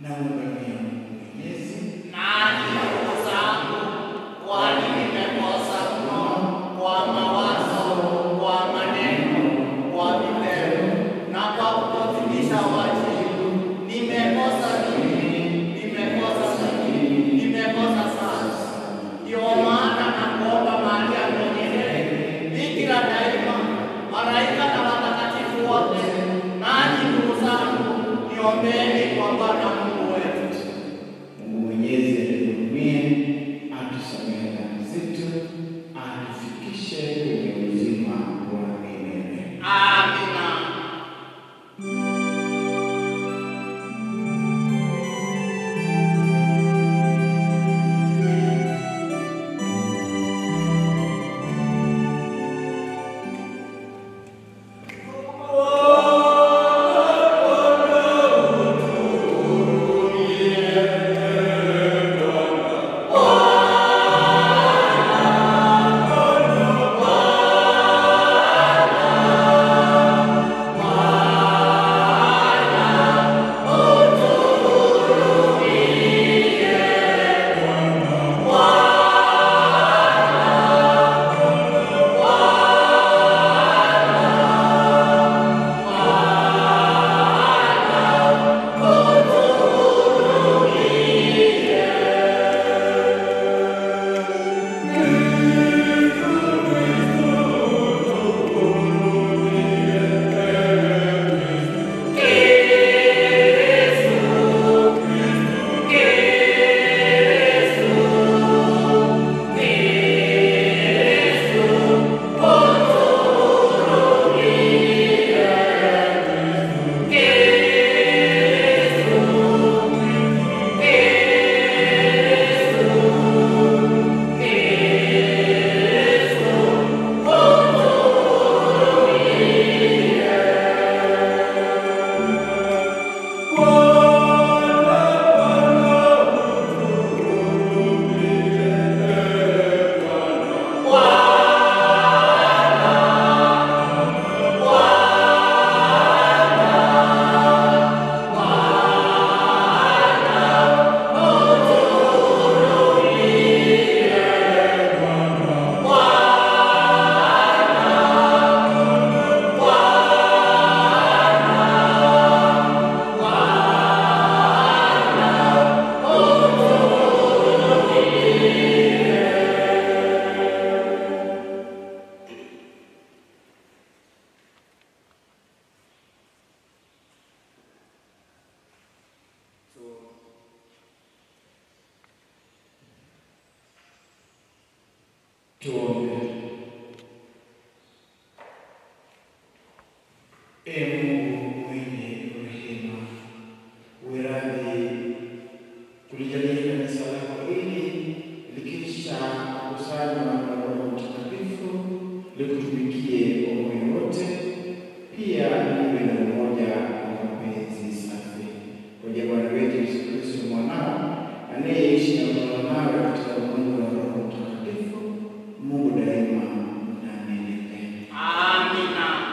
na ungamia Mungu Mwenyezi Nani ndugu zangu, kwani nimekosa mno kwa mawazo, kwa maneno, kwa vitendo na kwa kutotimiza wajibu. Nimekosa mimi, nimekosa mimi, nimekosa sana. Ndio maana nakuomba Maria mwenyewe, Bikira daima, malaika na watakatifu wote, nanyi ndugu zangu, niombeni kwa Bwana Mungu wetu. Mungu Mwenyezi atuhurumie, atusamehe dhambi zetu, atufikishe kwenye uzima wa milele. Amina. Tuombe. Ee Mungu mwenye rehema, uwe radhi kulijalia kanisa lako hili likisha kusanywa na Roho Mtakatifu likutumikie kwa moyo wote, pia liwe na umoja wa mapenzi safi kwa ajili ya Bwana wetu Yesu Kristo mwanao anayeishi na kutawala nawe katika umungu wa Roho Mtakatifu, Mungu daima na milele. Amina.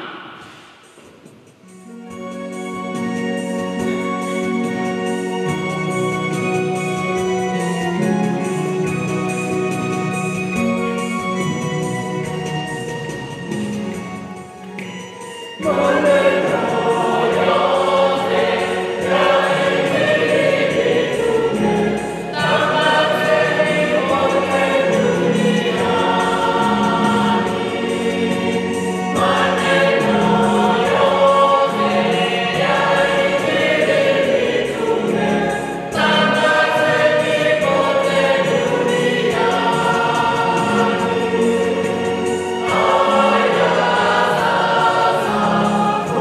Amen.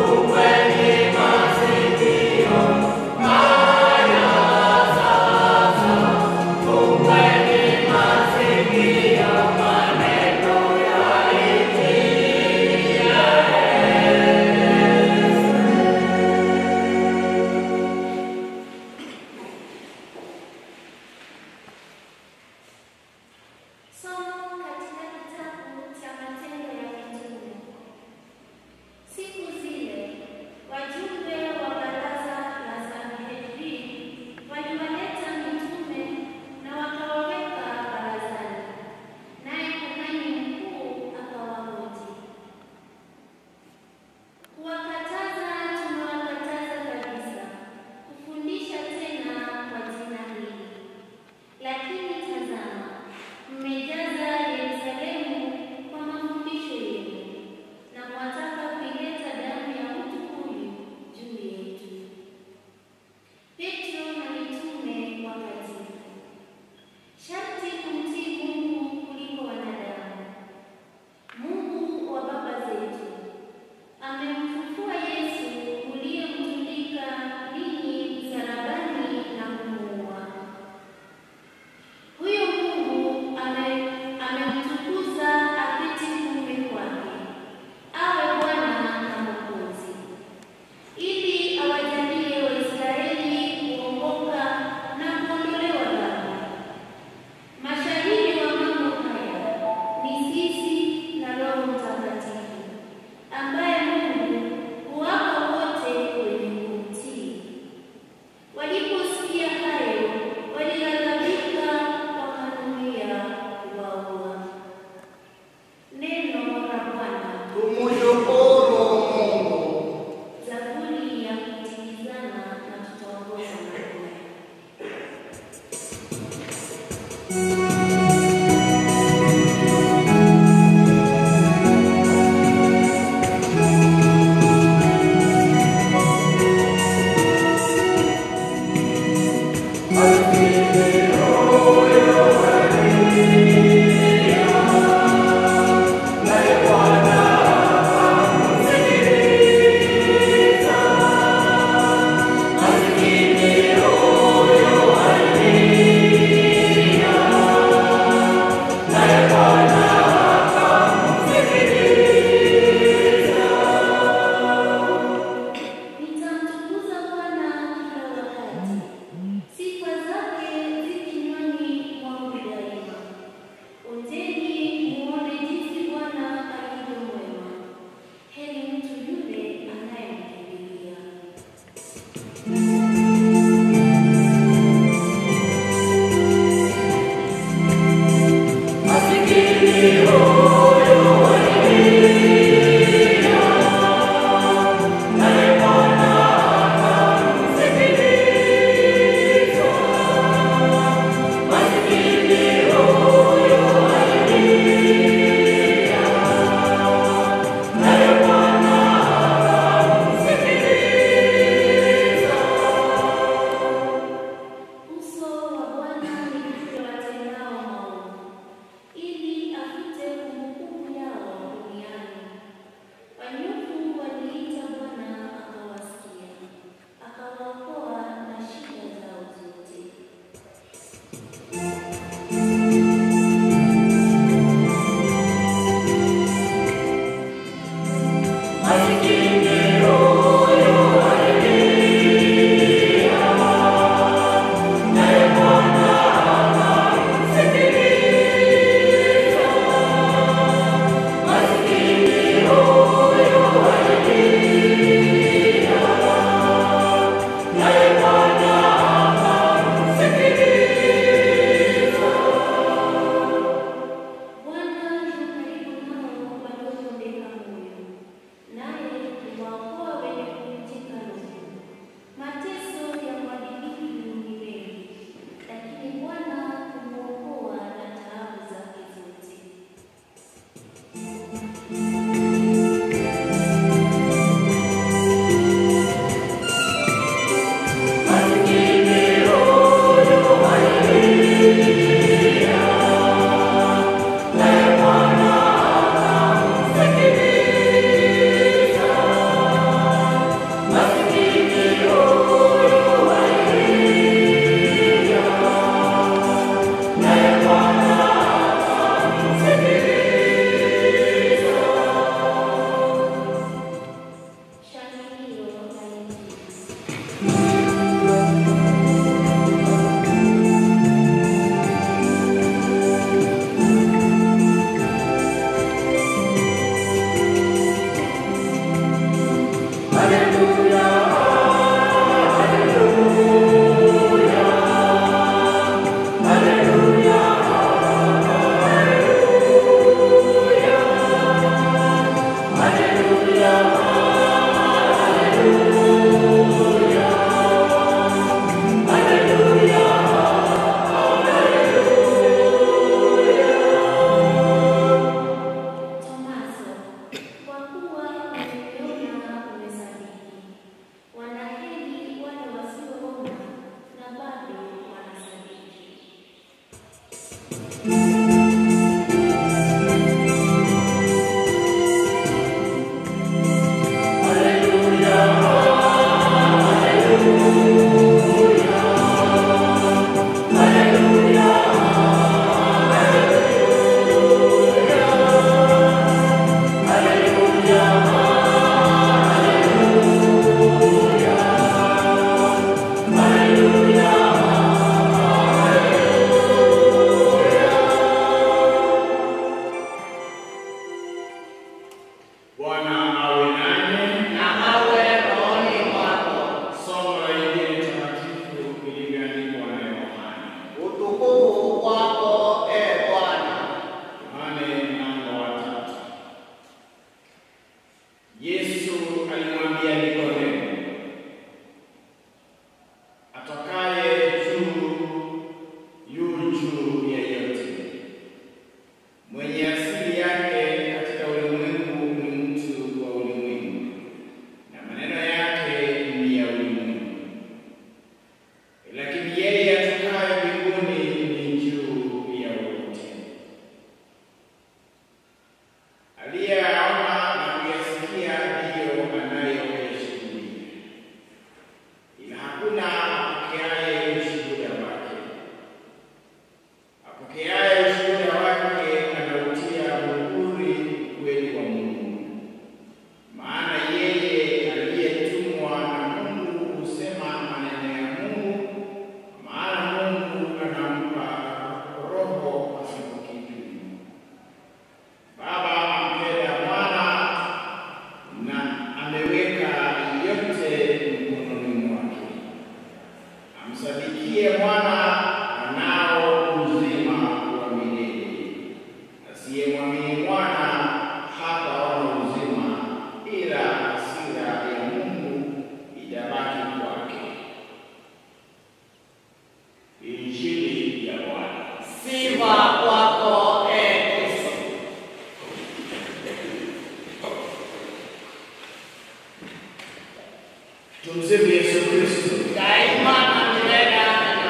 Tumsifu Yesu Kristo. daima na milele. Amina.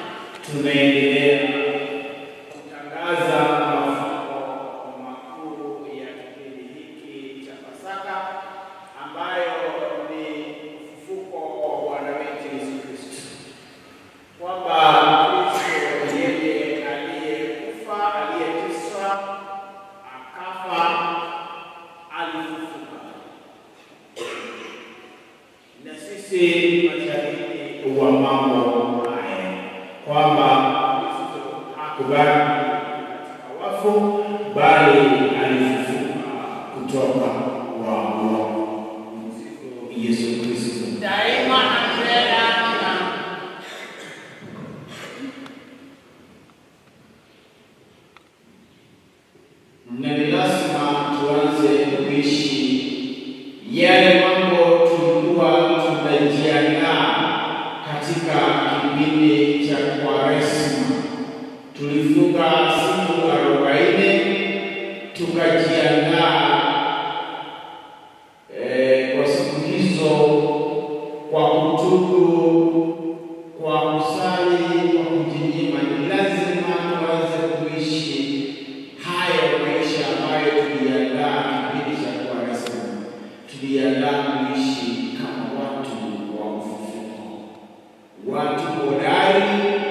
Tunaendelea kutangaza mafumbo makuu ya kipindi hiki cha Pasaka ambayo ni ufufuko wa Bwana wetu Yesu Kristo, kwamba Kristo yeye aliyekufa, aliyeteswa, akafa, alifufuka si mashahidi wa mambo haya, kwamba Kristo hakubaki katika wafu, bali alifufuka kutoka wafu. Yesu Kristo. daima na milele. Amina. na ni lazima tuanze kuishi yale mambo tulikuwa tunajiandaa katika kipindi cha Kwaresma. Tulifunga siku arobaini tukajiandaa eh, kwa siku hizo kwa kutubu, kwa kusali, kwa kujinyima. Ni lazima tuanze kuishi hayo maisha ambayo tuliandaa kipindi cha Kwaresma. Tuliandaa kuishi kama watu wa ufufuko, watu hodari,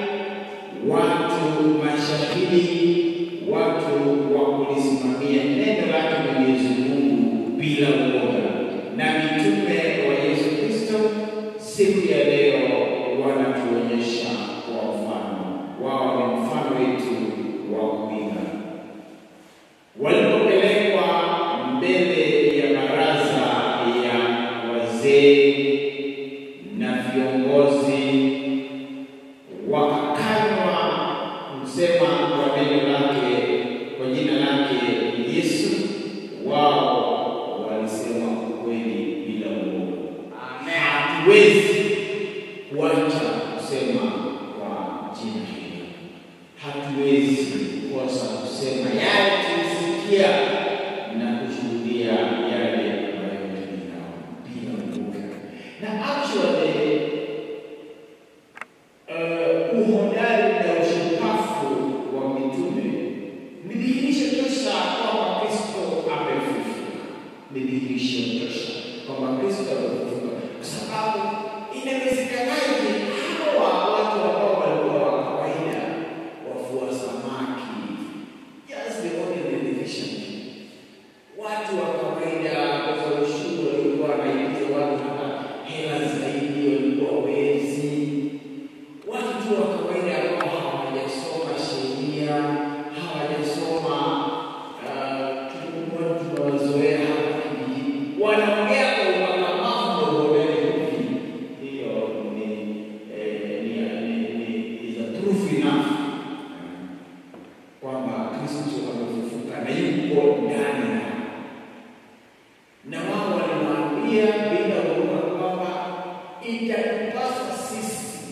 watu mashahidi, watu wa kulisimamia neno lake Mwenyezi Mungu bila uoga. Na mitume wa Yesu Kristo siku ya leo wanatuonyesha kwa mfano wao, ni mfano wetu wa kuiga walipopelekwa mbele ya baraza ya wazee na viongozi, wakakanywa kusema kwa neno lake, kwa jina lake Yesu, wao walisema ukweli bila uoga. Hatuwezi kuacha kusema kwa jina hili hatuwezi kukosa kusema yale tulisikia na kushuhudia yale ambayo tuliyaona bila uoga. Na actually uh, uhodari na ushupavu wa mitume ni dhihirisho tosha kwamba Kristo amefufuka, ni dhihirisho tosha kwamba Kristo amefufuka, kwa sababu inawezekanaje hawa watu ambao walikuwa wa kawaida wafua samaki, just the ordinary fishermen, watu wa kawaida kwa ushuru walikuwa wanaingiza watu hata hela zaidi, walikuwa wezi, watu tu wa kawaida ambao hawajasoma sheria, hawajasoma uh, tulikuwa tunawazoea hapa kijijini, wanaongea kwa ukakamavu na uhodari hivi. Hiyo ni eh, ni ni- ni is a proof enough kwamba Kristo amefufuka na yuko ndani yao na wao waliwaambia bila uoga kwamba itatupasa sisi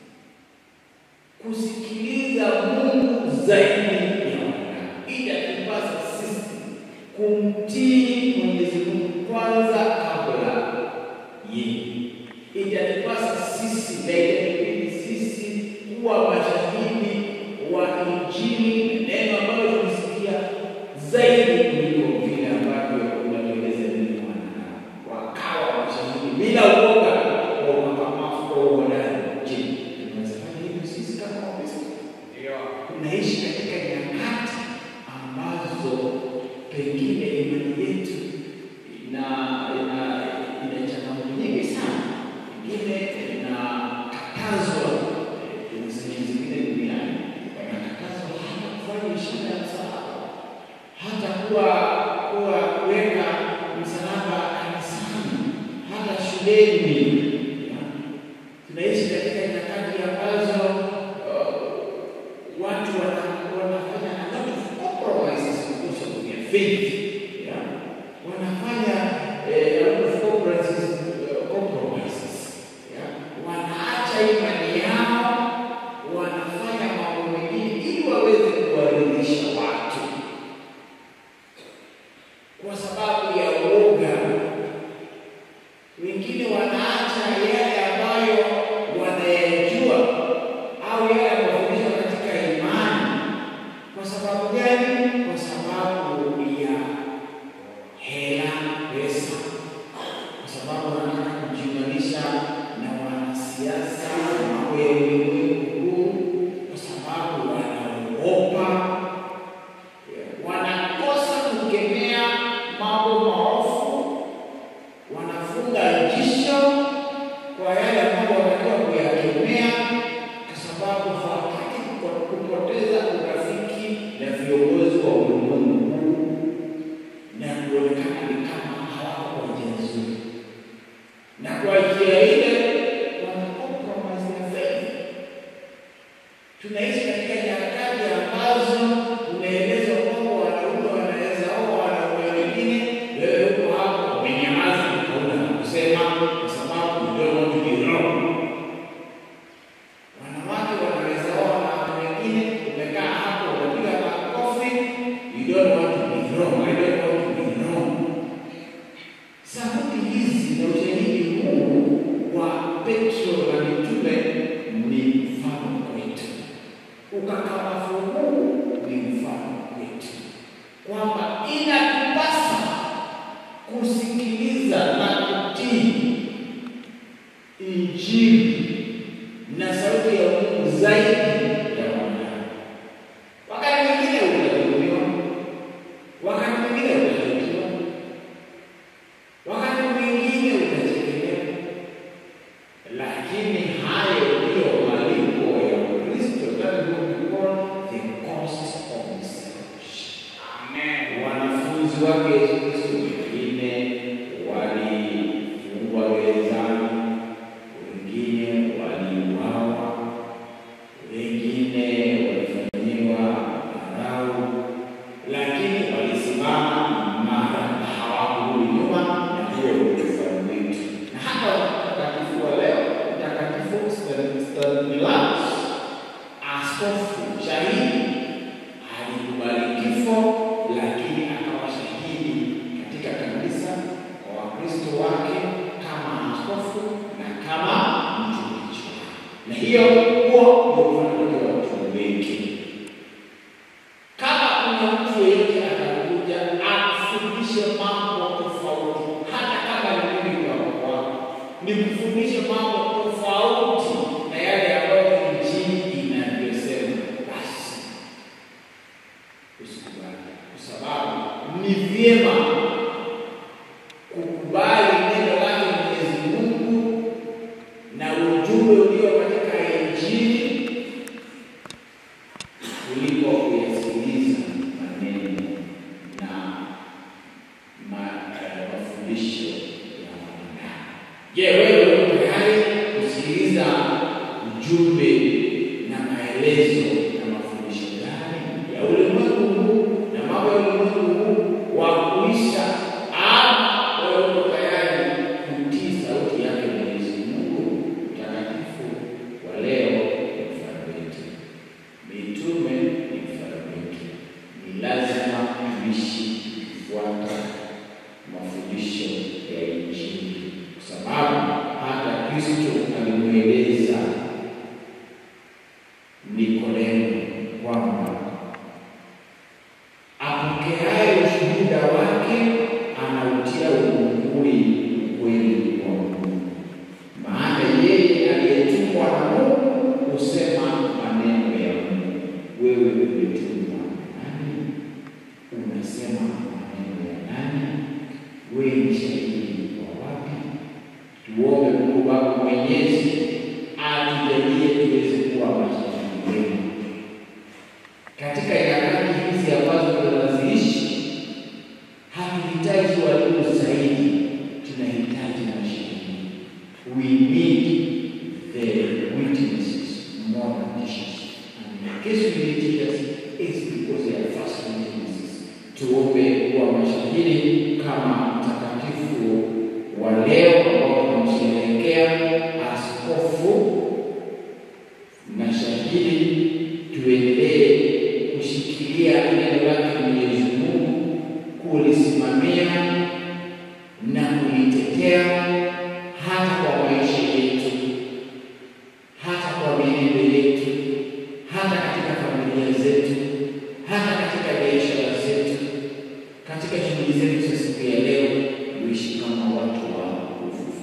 kusikiliza Mungu zaidi ya wanadamu. Itatupasa sisi kumtii Mwenyezi Mungu kwanza kabla yeye. Itatupasa sisi na itatubidi sisi kuwa mashahidi wa Injili, neno ambalo tulisikia zaidi kuliko vile ambavyo unatueleza nini wanadamu. Wakawa mashahidi bila uoga wa ukakamavu kwa uhodari. Je, tunaweza fanya hivyo sisi kama Wakristo? Tunaishi katika nyakati ambazo pengine imani yetu ina ina ina changamoto nyingi sana, pengine inakatazwa. eh, Kuna sehemu zingine duniani wanakatazwa hata kufanya ishara ya msalaba, hata kuwa kuwa kuweka msalaba kanisani, hata shuleni. Tunaishi katika nyakati ambazo uh, watu wana- wanafanya a lot of compromises because of their faith. Yeah? Wanafanya eh, a lot of compromises, uh, compromises. Yeah? Wanaacha imani yao, wanafanya mambo mengine ili waweze kuwaridhisha watu kwa sababu ya uoga. Wengine wanaacha yale ambayo wanayajua au yale yamefundishwa katika imani. Kwa sababu gani? Kwa sababu ya hela, pesa, kwa sababu wanataka kujiunganisha na wanasiasa, mambo ya ulimwengu huu, kwa sababu wanaogopa wanakosa kukemea mambo maovu, wanafunga jisho kwa wa Petro na mitume ni mfano kwetu, ukakamavu huu ni mfano kwetu, kwamba inatupasa kusikiliza na kutii Injili na sauti ya Mungu zaidi ya wanadamu. Wakati mwingine utadhulumiwa, wakati mwingine utaharibiwa, wakati mwingine utachekelewa, lakini hayo ndiyo malipo ya Ukristo. That is what we call the cost of discipleship. Amen. Wanafunzi wake Yesu Kristo wengine walifungwa gerezani, wengine waliuawa, wengine walifanyiwa dharau, lakini walisimama imara na hawakurudi nyuma, na hiyo ndio mfano wetu. Na hata mtakatifu wa leo, Mtakatifu Stanislaus, askofu shahidi, alikubali kifo, lakini akawa shahidi katika kanisa kwa Wakristo wake kama askofu na kama mtumishi wake. Na hiyo huo ndio mfano wa watu wengi. Kama kuna mtu yeyote atakuja akufundishe mambo tofauti, hata kama ni mimi kwa kwako, nikufundishe mambo tofauti na yale ambayo Injili inavyosema, basi usikubali, kwa sababu ni vyema kukubali neno lake Mwenyezi Mungu na ujumbe ulio katika Injili kuliko kuyasikiliza maneno na ma- eh, mafundisho ya wanadamu. Je, wewe uko tayari kusikiliza ujumbe na maelezo na mafundisho gani ya ulimwengu huu na mambo ya ulimwengu huu wa kuisha, ama wewe uko tayari kutii sauti yake Mwenyezi Mungu? Mtakatifu wa leo ni mfano wetu. Mitume ni mfano wetu. Ni lazima tuishi kufuata mafundisho ya Injili, kwa sababu hata Kristo alimweleza Nikodemo kwamba apokeaye ushuhuda wake anautia uvunguni ukweli wa Mungu, maana yeye aliyetumwa na Mungu husema maneno ya Mungu. Wewe umetumwa na nani? Unasema maneno ya nani? Wewe ni shahidi wa wapi? Tuombe Mungu Baba Mwenyezi atujalie tuweze kuwa mashahidi wema katika nyakati hizi ambazo tunaziishi. Hatuhitaji walimu zaidi, tunahitaji mashahidi. We need the witnesses more than teachers. And in case we need teachers, it's because they are first witnesses. Tuombe kuwa mashahidi kama mtakatifu wa leo ambao tunamsherehekea askofu na shahidi, tuendelee kushikilia neno lake Mwenyezi Mungu, kulisimamia na kulitetea hata kwa maisha yetu, hata kwa mienendo yetu, hata katika familia zetu, hata katika biashara zetu, katika shughuli zetu za siku ya leo, tuishi kama watu wa ufufuo.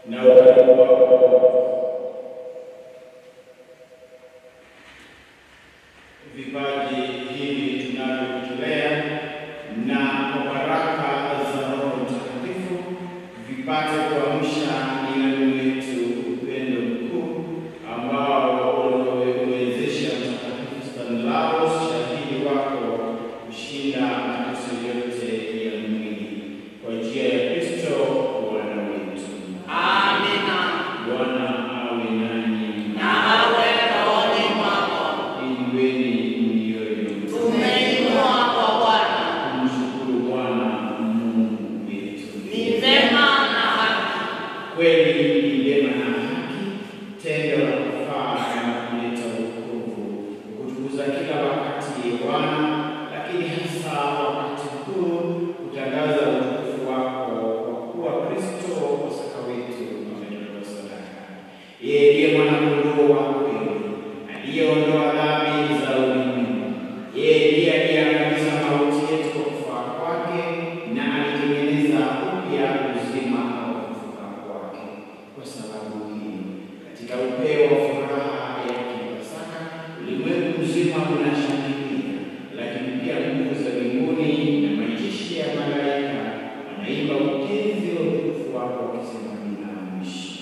na ukaribu wako vipaji hivi tunavyovitolea na kwa baraka za Roho Mtakatifu vipate kuamsha mioyo yetu upendo mkuu ambao uliwezesha Mtakatifu Stanislaus shahidi wako kushinda mateso yote ya mwili kwa njia ya Kristo Bwana wetu. Amina. Bwana awe nanyi. Na awe rohoni mwako. Inueni mioyo. Tumeinua kwa Bwana. Kumshukuru Bwana Mungu wetu. Ni vema na haki. Kweli ni vyema na haki, tendo la kufaa na kuleta wokovu, kutukuza kila wakati Bwana, lakini hasa wakati huu kutangaza utukufu wako, kwa kuwa Kristo Pasaka wetu ametolewa sadaka. Yeye ndiye mwanakondoo wa kweli aliyeondoa dhambi za ulimwengu. Yeye ndiye aliyeangamiza mauti yetu kwa kufa kwake na alitengeneza upya uzima wa kufufuka kwake. Kwa sababu hii, katika upeo wa furaha ya Pasaka, ulimwengu mzima unashangilia, lakini pia nguvu za mbinguni na majeshi ya malaika wanaimba ujenzi wa utukufu wako wakisema bila mwisho.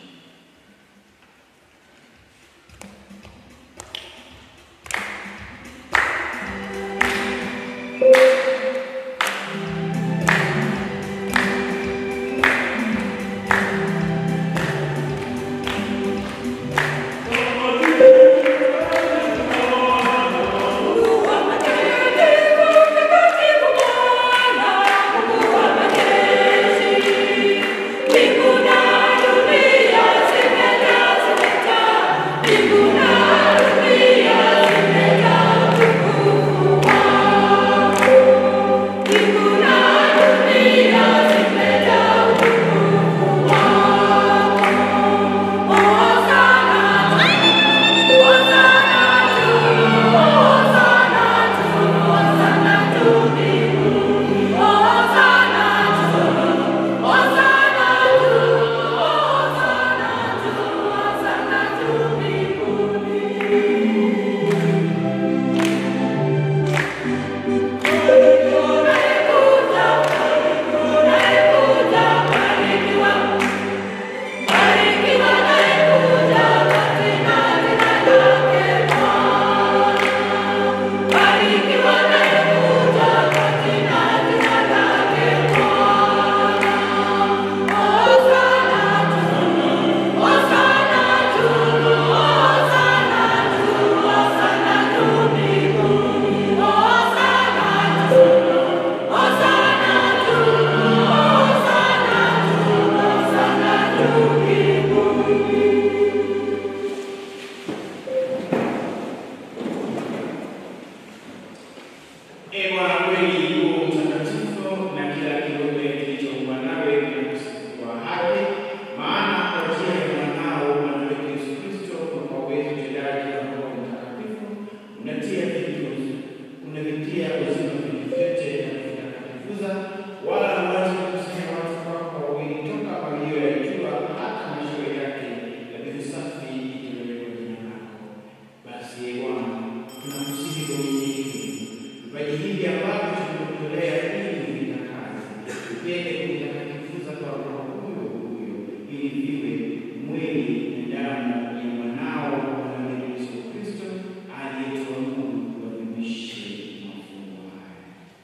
Ee Bwana kweli u mtakatifu na kila kiumbe kilichoumbwa nawe kinakusifu kwa haki, maana kwa njia ya mwanao Bwana wetu Yesu Kristo kwa uwezo utendaji wa Roho Mtakatifu unatia vitu unavitia uzima vitu vyote na kuvitakatifuza, wala huachi kukusanya watu wako wawili toka walio ya jua hata mwisho yake, na vitu safi itolewe jina lako. Basi Ee Bwana, tunakusihi kwa unyenyekevu vipaji hivi ambavyo tumekutolea ili vitakaze, tupende kuvitakatifuza kwa Roho huyo huyo, ili viwe mwili na damu ya mwanao Bwana wetu Yesu Kristo aliyetuamuru tuadhimishe mafumbo haya.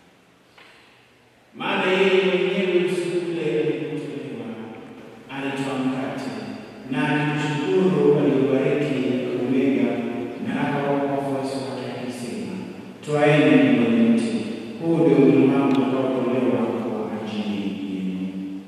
Maana yeye mwenyewe usiku ule alipotolewa alitoa mkate na akimshukuru aliubariki akaumega na akawapa wafuasi wake akisema, twaeni mle nyote, huu ndio mwili wangu utakaotolewa kwa ajili yenu.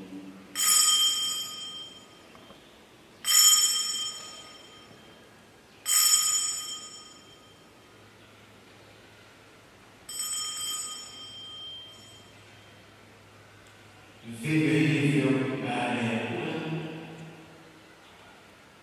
Vivyo hivyo baada ya kula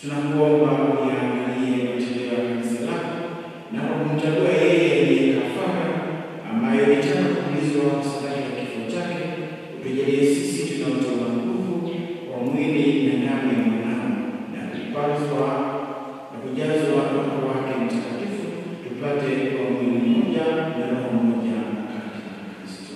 Tunakuomba uyaangalie matendo ya kanisa lako na kwa kumchagua yeye aliye kafara ambayo ilitaka kuulizwa sadaka ya kifo chake, utujalie sisi tunaotoa nguvu kwa mwili na damu ya mwanao na kupazwa na kujazwa Roho wake Mtakatifu, tupate kwa mwili mmoja na roho moja katika Kristo.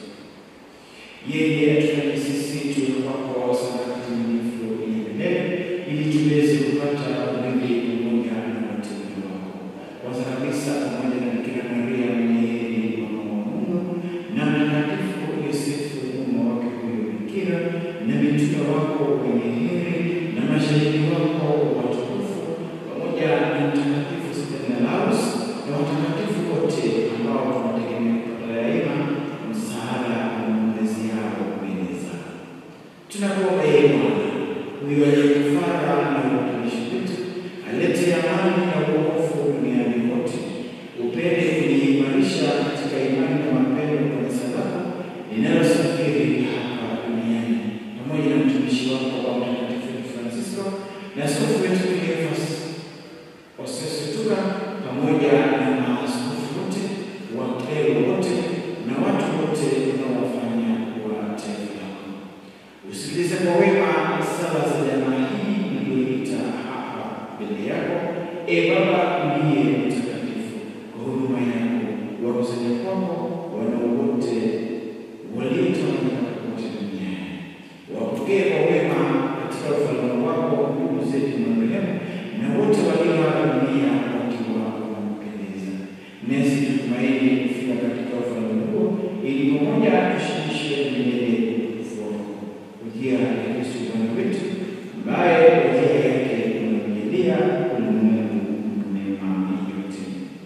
Yeye atufanye sisi tuwe kwako sadaka timilifu yenye milele, ili tuweze kupata urithi pamoja na wateule wako. Kwanza kabisa pamoja na Bikira Maria mwenye heri mama wa Mungu na Mtakatifu Yosefu mume wake huyo Bikira na mitume wako wenye heri na mashahidi wako watukufu pamoja na Mtakatifu Stanislaus na watakatifu wote ambao tunategemea kupata daima msaada na maombezi yao mbele zako. Tunakuomba yeye Bwana huyo aliyekufara na upatanisho wetu, alete amani na uokovu duniani kote, upende kuliimarisha katika imani na mapendo kanisa lako linalosafiri hapa duniani, pamoja na mtumishi wako wa Mtakatifu Francisco na askofu wetu Cleophas Osesetuka, pamoja na maaskofu wote, wakleri wote na watu wote unaowafanya wa taifa lako. Usikilize kwa wema sala za jamaa hii iliyoita hapa mbele yako, e Baba uliye mtakatifu, kwa huduma yako wakusanya kwako wanao wote waliotawanyika kote duniani. Wapokee kwa wema katika ufalme wako ndugu zetu marehemu na wote walioaga dunia wakiwa wanampendeza. Nasi tutumaini kufika katika ufalme huo, ili pamoja tushirikishe milele utukufu wako ujia ya Kristo Bwana wetu, ambaye kwa njia yake unamjalia ulimwengu mema yote.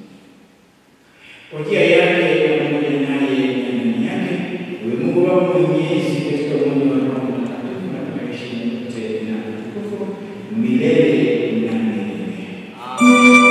Kwa njia yake pamoja naye na ndani yake, wewe Mungu Baba mwenyezi, katika umoja wa Roho Mtakatifu na katika heshima yote na utukufu milele na milele.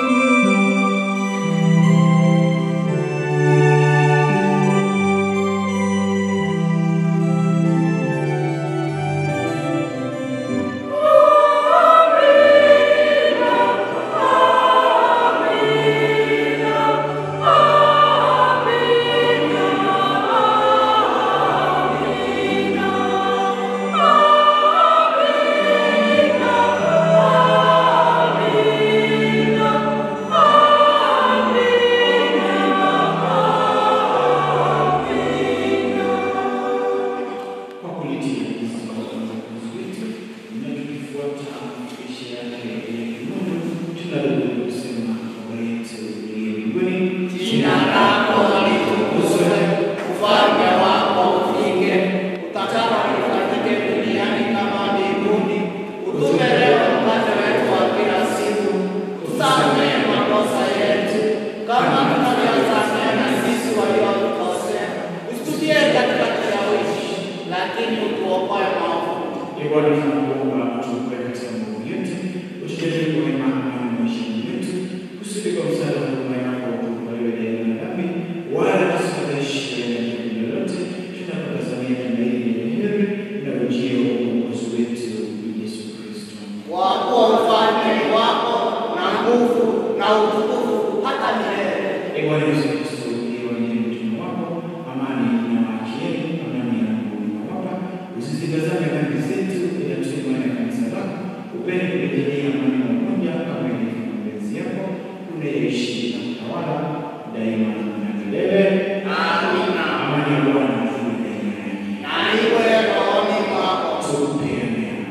kwa kulitia kiongozi wetu na tukifuata maisha yake ya kimungu, tunarudi kusema Baba yetu uliye mbinguni, Jina lako litukuzwe, ufalme wako ufike, utakalo lifanyike duniani kama mbinguni. Utupe leo mkate wetu wa kila siku, tusamehe makosa yetu kama tunavyosamehe na sisi waliotukosea, usitutie katika kishawishi, lakini utuokoe maovu. Ee Bwana, tunakuomba utuokoe katika maovu yote, utujalie kwa wema amani maishani mwetu, kusudi kwa msaada wa huruma yako tukubaliwe daima na dhambi, wala tusifadhaishwe na jambo lolote, tunapotazamia tumaini lenye heri na ujio wa Mwokozi wetu Yesu Kristo. Wako ufalme ni wako na nguvu na utukufu hata milele. Ee Bwana Yesu Kristo, uliyewaambia mtume wako, amani na waachieni, amani yangu ninawapa, usizitazame dhambi zetu, ila tuimani ya kanisa lako, upende kulijalia amani na umoja kama ilivyo mapenzi yako, unayeishi na kutawala daima na milele. Amina. Amani ya Bwana iwe daima nanyi. Na iwe rohoni mwako. Tupeane amani.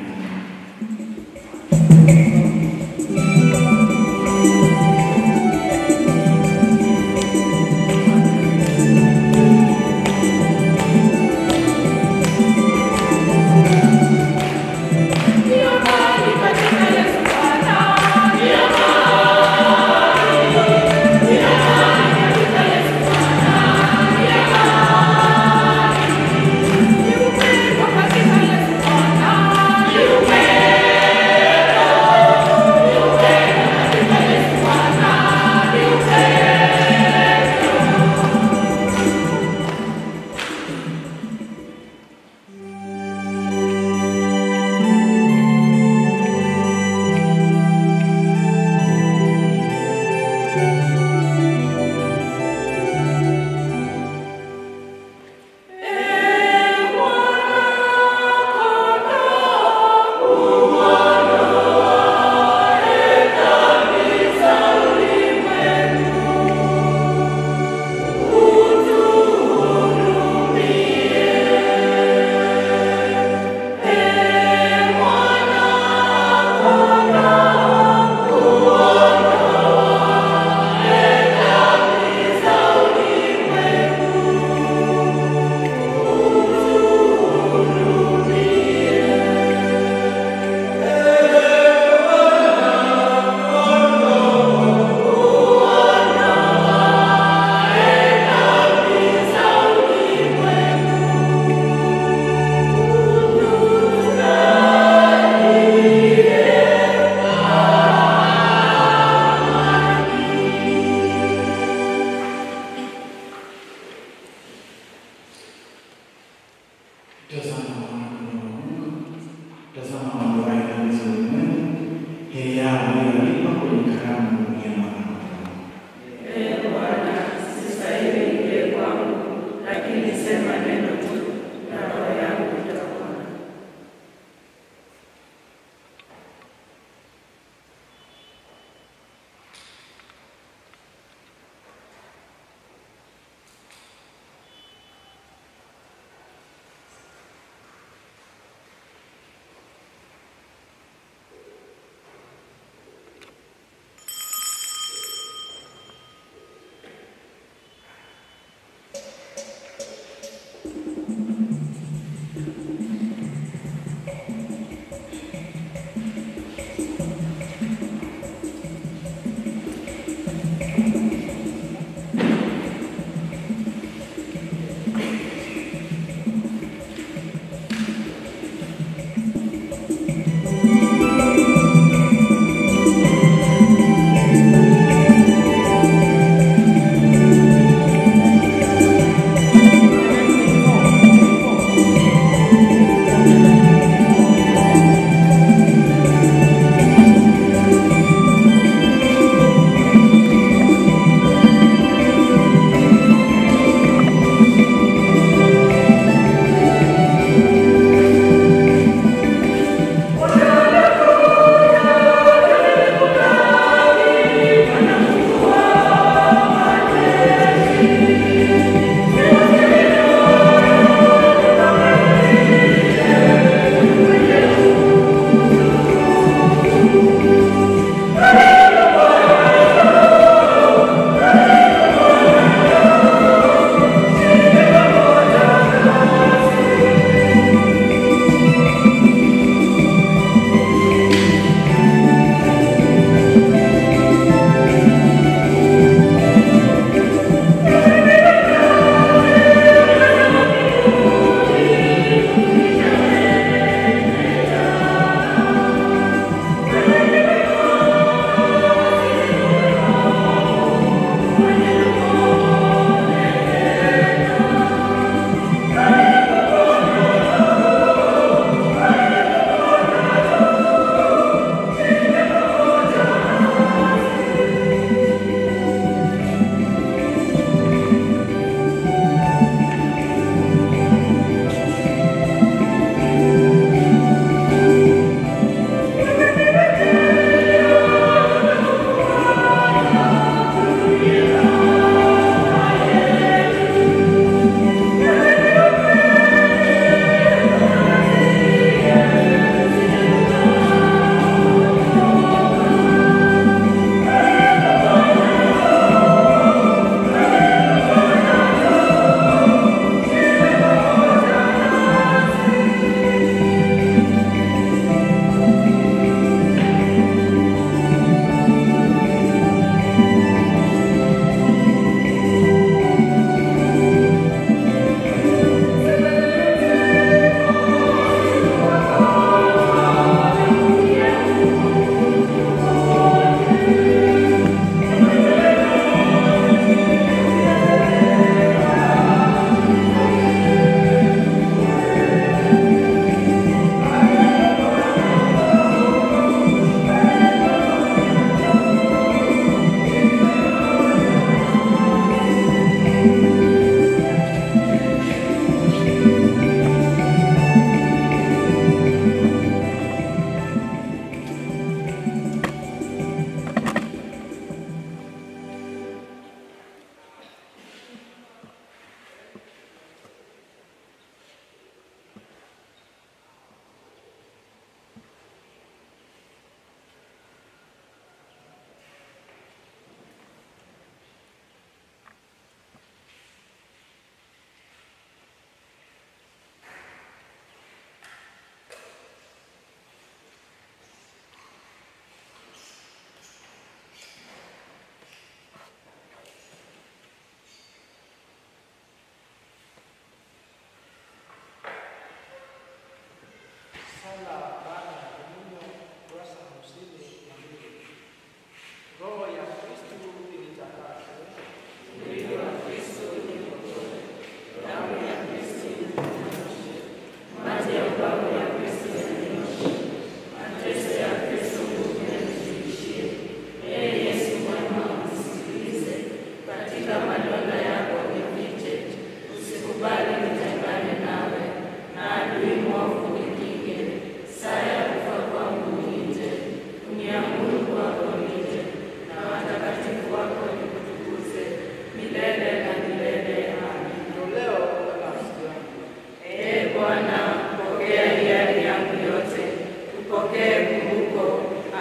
Thank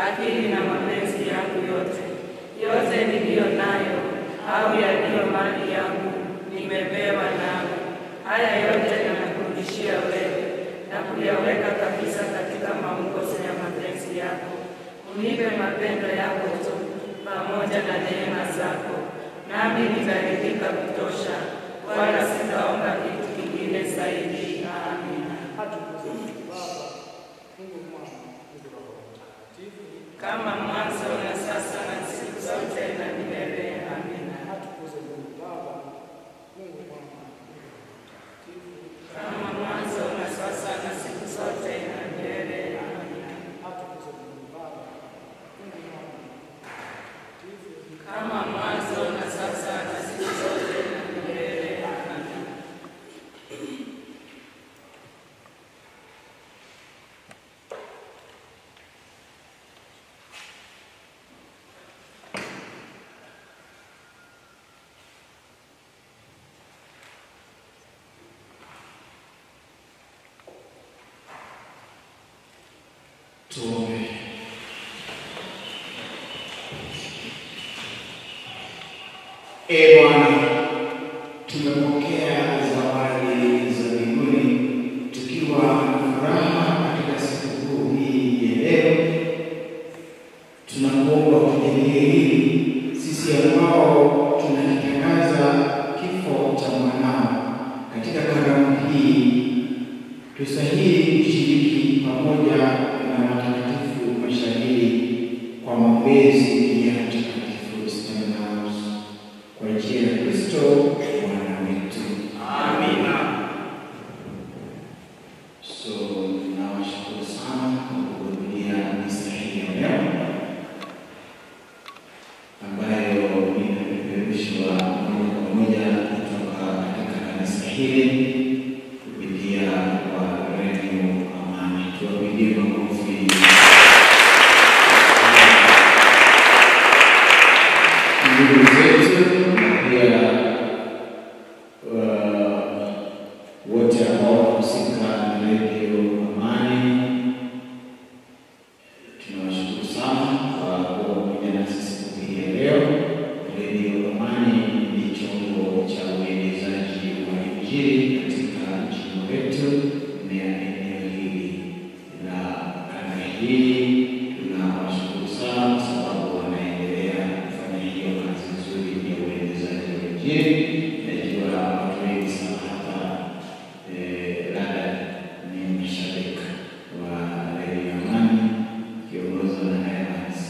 akili na mapenzi yangu yote. Yote niliyo nayo au yaliyo mali yangu nimepewa nawe. Haya yote ninakurudishia wewe na kuyaweka kabisa katika maongozo ya mapenzi yako. Unipe mapendo yako tu pamoja na neema zako, nami nitaridhika kutosha, wala sitaomba kitu kingine zaidi. Amina. Kama mwanzo na sasa na siku zote na milele. Amina. Kama mwanzo na sasa na siku zote na milele. Amina. Kama mwanzo na sasa na siku zote na milele. Amina. Tuombe. Ee Bwana, tumepokea zawadi za mbinguni tukiwa na furaha katika sikukuu hii ya leo. Tunakuomba kujalie hili sisi ambao tunakitangaza kifo cha mwanao katika karamu hii tusahili kushiriki pamoja na watakatifu mashahidi kwa maombezi ya Mtakatifu Stanislaus kwa njia ya Kristo Bwana wetu. Amina. So nawashukuru sana kwa kuhudhuria misa hii ya leo ambayo inapeperushwa moja kwa moja kutoka katika kanisa hili kupitia kwa redio Amani. Tuwapigie makofi. Ndugu zetu na pia uh, wote ambao wanahusika na redio Amani, tunawashukuru sana kwa kuwa pamoja nasi siku hii ya leo. Redio Amani ni chombo cha uenezaji wa Injili katika jimbo letu na eneo hili la kanda hii. Tunawashukuru sana kwa sababu wanaendelea kufanya hiyo kazi nzuri ya uenezaji wa Injili. Najua watu wengi sana hapa eh, labda ni mashabiki wa redio Amani kiongozwa na Evans.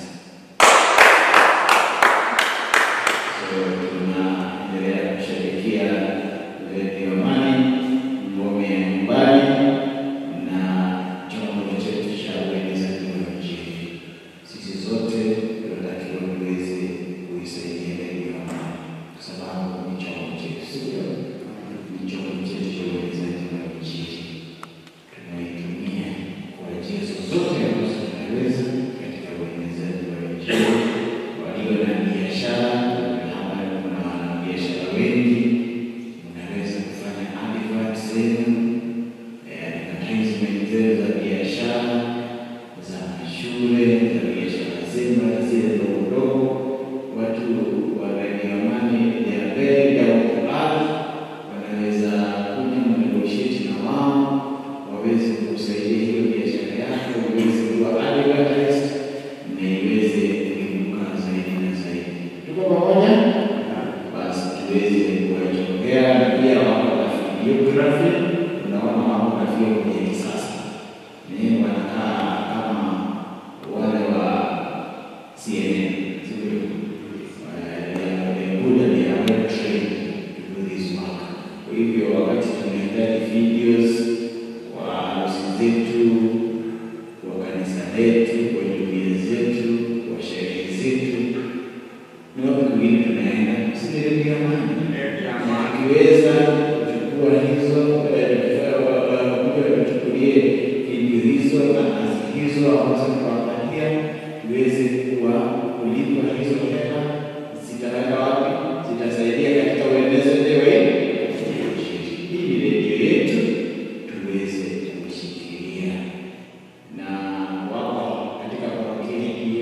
So tunaendelea kushabikia redio Amani, ngome ya nyumbani na chombo chetu cha uenezaji wa Injili. Sisi zote tunatakiwa tuweze kuisaidia redio Amani kwa sababu ni chombo chetu, sio? Ni chombo chetu cha uenezaji wa Injili tunaitumia kwa njia zozote ambazo tunaweza katika uenezaji wa Injili. Walio na biashara, hapa kuna wanabiashara wengi, mnaweza kufanya advert zenu, eh, advertisement zenu za biashara, za shule, za biashara zenu, hata zile ndogo ndogo. Watu wa Radio Amani, they are very down to earth, wanaweza kuja mnegotiate na wao waweze kusaidia hiyo biashara yako iweze kuwa advertised na iweze kuinuka zaidi na zaidi. Tuko pamoja? Basi tuweze kuwachongea na pia wako na videography, unaona wako na vyombo vya kisasa ni wanakaa kama wale wa CNN, sivyo? Eh, they are- they are good and they are well trained to do this work. Kwa hivyo wakati tunahitaji videos kwa harusi zetu, kwa kanisa letu, kwa jumuiya zetu, kwa sherehe zetu, ni wapi kwingine tunaenda? Si ni redio Amani? Redio Amani. Tukiweza kuchukua hizo eh, wa- wa- wakuja watuchukulie video hizo na kazi hizo ambazo tunawapatia, tuweze kuwa kulipa hizo hela, zitaweka wapi? Zitasaidia katika uendezaji wa Injili. Hii ni redio yetu, tuweze kushikilia na wako katika parokia hii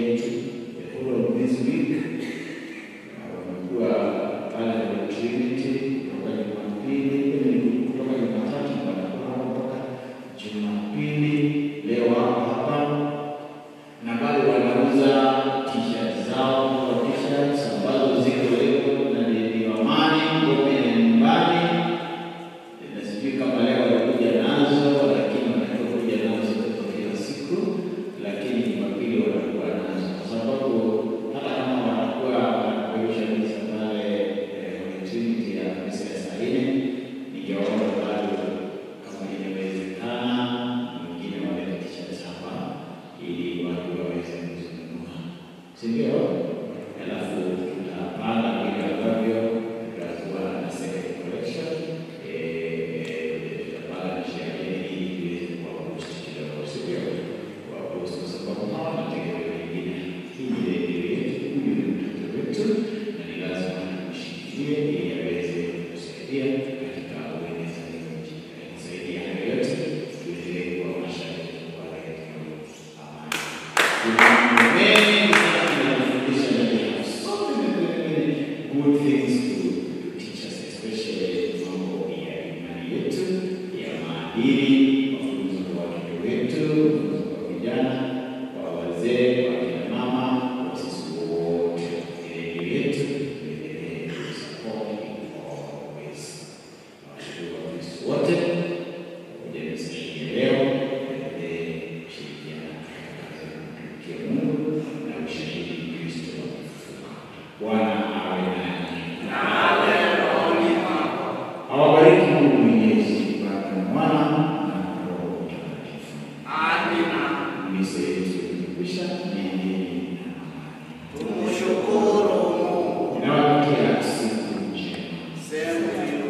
ili watu waweze kuzinunua, si ndio? Alafu tutapanga vile ambavyo tutakuwa na second collection, eh, tutapanga na sherehe ili tuweze kuwapost kidogo, si ndio? Kuwapost kwa sababu hawa mategemeo mengine, hii ni redio yetu, huyu ni mtoto wetu, na ni lazima tumshikilie ili aweze kusaidia katika uenezaji wa Injili. Zaidi ya hayo yote, tuendelee kuwa mashariki wa redio Amani. Kuna mambo mengi sana tunayofundisha na we have so many, many, many good things to teach us, especially mambo ya imani yetu, ya maadili, mafunzo kwa watoto wetu, mafunzo kwa vijana, kwa wazee, kwa kina mama, kwa sisi wote. Redio yetu tuendelee kuisupport in all ways. Nawashukuru Wakristo wote kuja misashini leo, tuendelee kushirikiana katika kazi ya kumtumikia Mungu na ushahidi Kristo amefufuka. Bwana awe nanyi. Awabariki Mungu Mwenyezi, Baba na Mwana na Roho Mtakatifu. Misa yetu imekwisha, nendeni na amani. Tumshukuru Mungu. Nawatakia siku njema. Sehemu hiyo.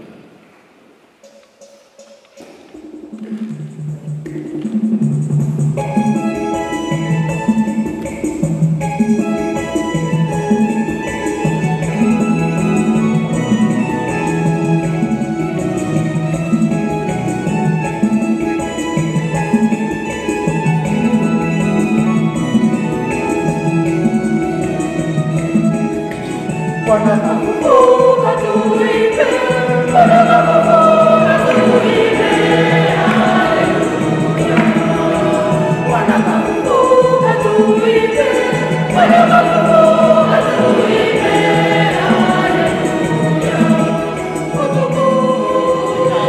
Bwana kafufuka tuimbe, Bwana kafufuka tuimbe, haleluya. Bwana kafufuka tuimbe, Bwana kafufuka tuimbe, haleluya. Utukufu na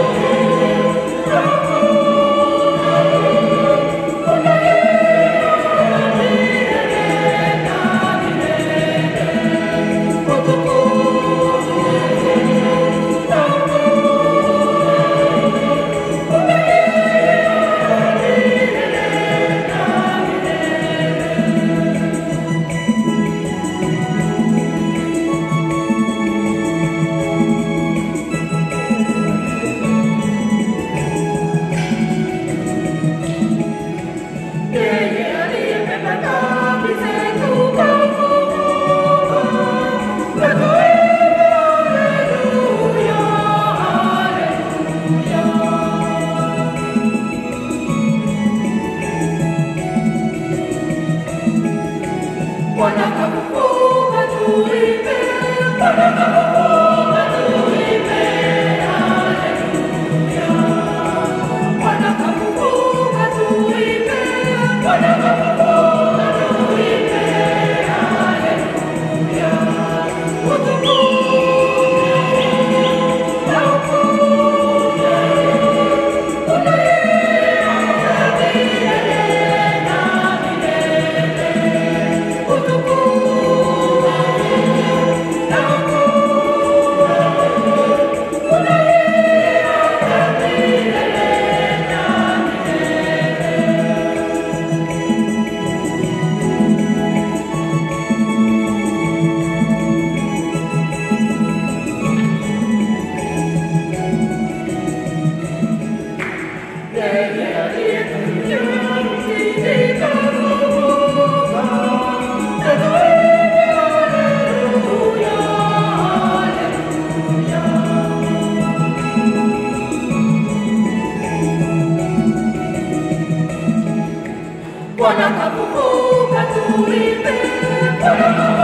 Yeye aliyebeba dhambi zetu kafufuka, na tuimbe haleluya, haleluya. Bwana kafufuka tuimbe, Bwana kafufuka tuimbe, haleluya. Bwana kafufuka tuimbe, Bwana kafufuka tuimbe, haleluya. Utukufu na ukuu una milele na milele. Utukufu na ukuu una milele na Bwana kafufuka tuimbe, Bwana kafufuka